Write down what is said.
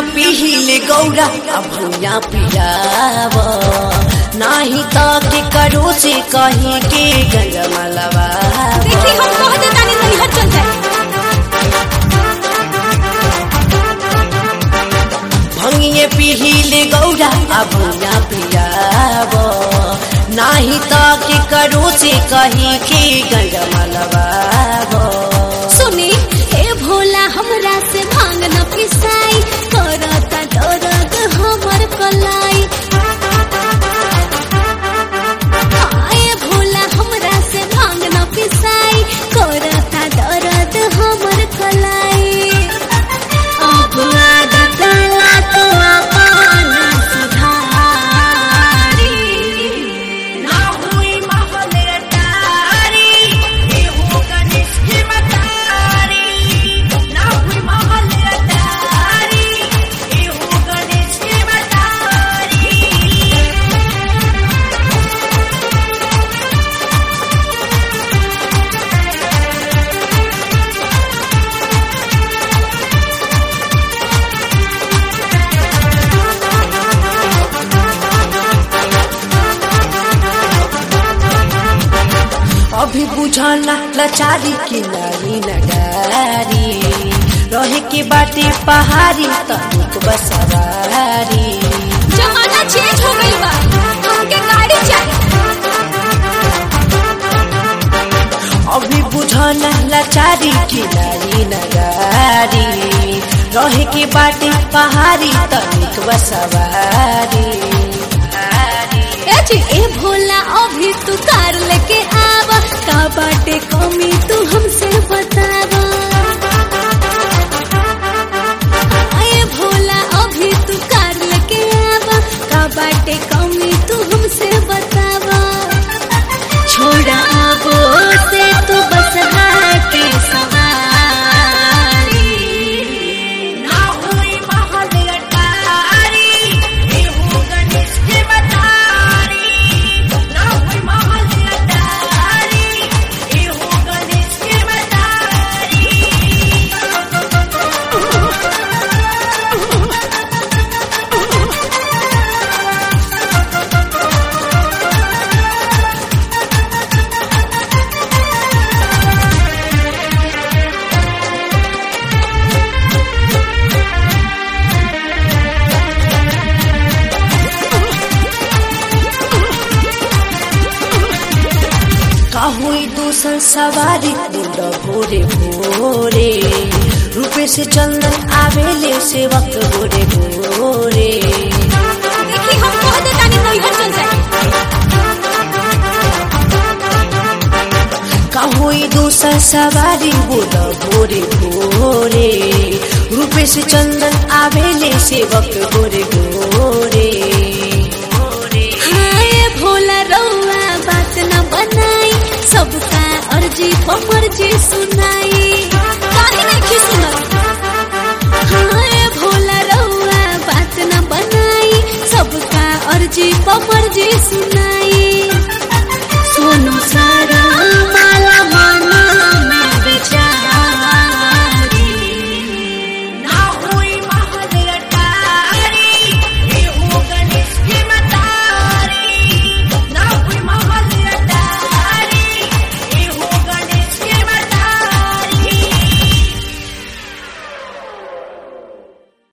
पीहिले गौरा अब भूया पियाव नाही त के करो से कहीं के गंजमलवा देखी हम कह दे तानी तनी हट चल जाए भंगिए पीहिले गौरा अब भूया पियाव नाही त के करो से कहीं के गंजमलवा सुनी हे भोला हमरा से भांग न पिसाई करता दर्द हमर कलाई हाय भोला हमरा से भांग न पिसाई करता दर्द हमर कलाई अब आदत ला तो अपन सुधारी ना हुई महल अटारी, एहो गणेश की मतारी। ना हुई महल अटारी, एहो गणेश की मतारी। अभी बुझाना लाचारी की नारी नगारी रहे के बाटे पहाड़ी तनिक बसवारी जमाना चेंज हो गई बा हमके गाड़ी चाहिए अभी बुझाना लाचारी की नारी नगारी रहे के बाटे पहाड़ी तनिक बसवारी ए जी ए भोला अभी तू कार लेके आवा का बाटे कमी तू हमसे बतावा ए भोला अभी तू कार लेके आवा का बाटे कमी तू हमसे बतावा छोड़ा आबो से तू बस के सवारी ना हुई महल अटारी, एहो गणेश की मतारी। ना हुई महल अटारी, एहो गणेश की मतारी। काहुई दूसर सवारी बुंड भोरे भोरे रूपे से चंदन आवेले सेवक भोरे भोरे देखी हम कह दे तानी नैहर चल जाए काहुई दूसर सवारी बुंड भोरे भोरे रूपे से चंदन आवेले सेवक भोरे भोरे हाय भोला रौआ बात न बनाई सबका अर्जी पमर्जी सुनाई